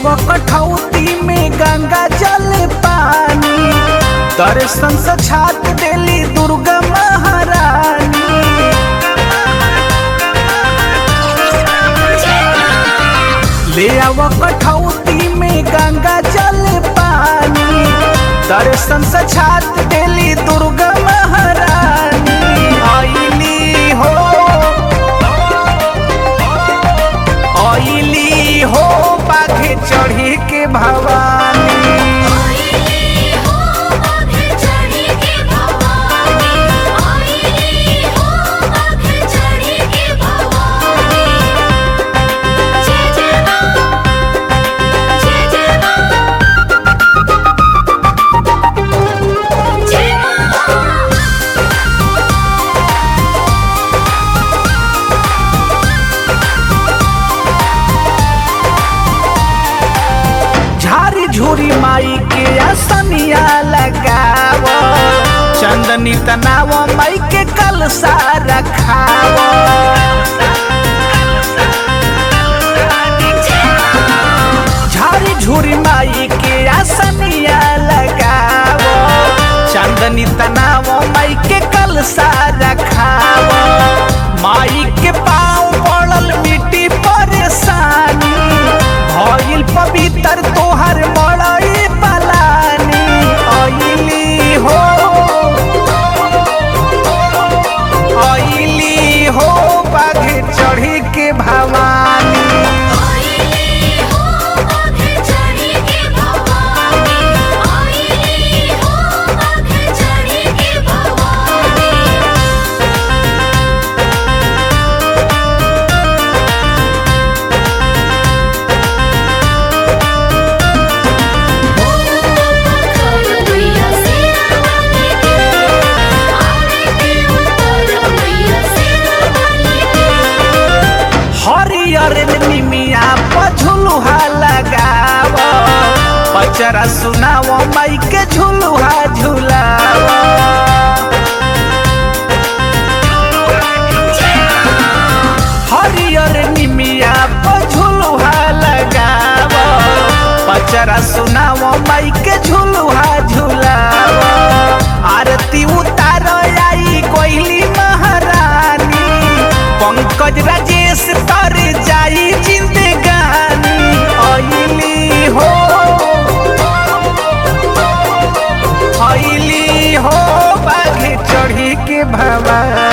आव कठौती में गंगा जल पानी दर्शन से छात देली दुर्गा महारानी ले आव कठौती में गंगा जल पानी दर्शन से छात देली दुर्गा महारानी आईली हो आईली हो बाघे चढ़ी के भवानी आईली हो बाघे चढ़ी के भवानी आईली हो बाघे चढ़ी के भवानी जय जय मां जय जय मां जय मां झारी झूरी माई के असनिया लगाव चंदनी तनाव माई के कलसा रखाव झारी झूरी माई के असनिया लगाव चंदनी तनाव माई के कलसा रखाव माई के पाँव पड़ल मिट्टी परेशानी भइल पवित्र तोहर मड़ई पलानी अइली हो अइली हो बाघे चढ़ी के भवानी आईली हो बाघे चढ़ी के भवानी आईली हो बाघे चढ़ी के भवानी मैया सेना वाली के आरती उतर मैया सेना वाली के हरियर निमिया पझुलुहा लगाव पचरा सुनाव माई के झुलुहा झुलाव हरियर निमिया पझुलुहा लगाव पचरा सुनाव माई के झुलुहा झुलाव आरती उतार आई कोइली महारानी पंकज राजेश तर जाई जिंदगानी अइली हो अइली हो बाघे चढ़ी के भवानी